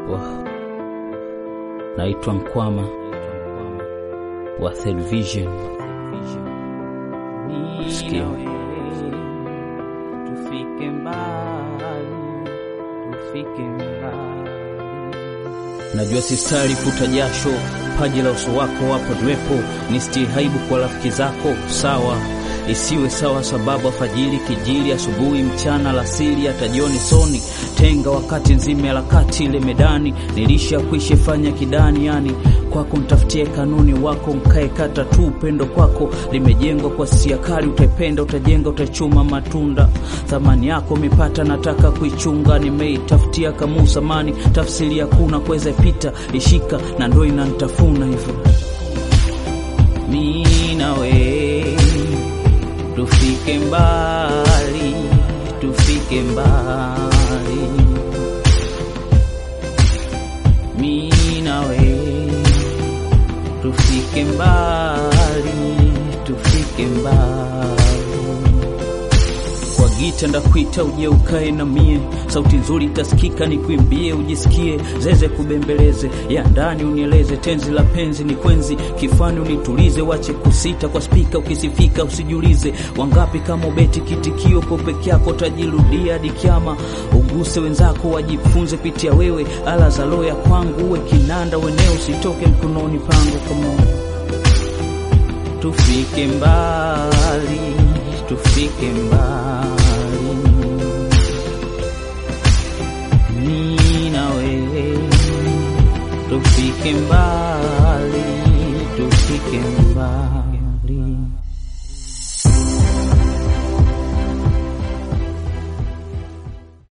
Wow. Naitwa Mkwama wa Third Vision. Sikia. Tufike mbali, tufike mbali. Najua sistari futa jasho, paji la uso wako wapo niwepo, ni stiri haibu kwa rafiki zako, sawa isiwe sawa, sababu afajiri kijili, asubuhi, mchana, lasili, hata jioni soni tenga, wakati nzima harakati ile medani, nilisha kuishi fanya kidani, yani kwako mtafutie kanuni wako, mkae kata tu, upendo kwako limejengwa kwa sia kali, utaipenda, utajenga, utachuma matunda, thamani yako mipata, nataka kuichunga, nimeitafutia kamusa mani, tafsiri hakuna kuweza ipita, ishika na ndo inanitafuna hivyo mi nawe tufike mbali, tufike mbali, mi nawe tufike mbali, tufike mbali kwa gita ndakuita uje ukae na mie, sauti nzuri itasikika nikuimbie, ujisikie zeze kubembeleze ya ndani unieleze, tenzi la penzi ni kwenzi kifani unitulize, wache kusita kwa spika, ukisifika usijulize wangapi kama ubeti kitikio po peke yako tajirudia hadi kiama, uguse wenzako wajifunze pitia wewe, ala za loya kwangu uwe kinanda weneo, usitoke mkononi pangu kama tufike mbali, tufike mbali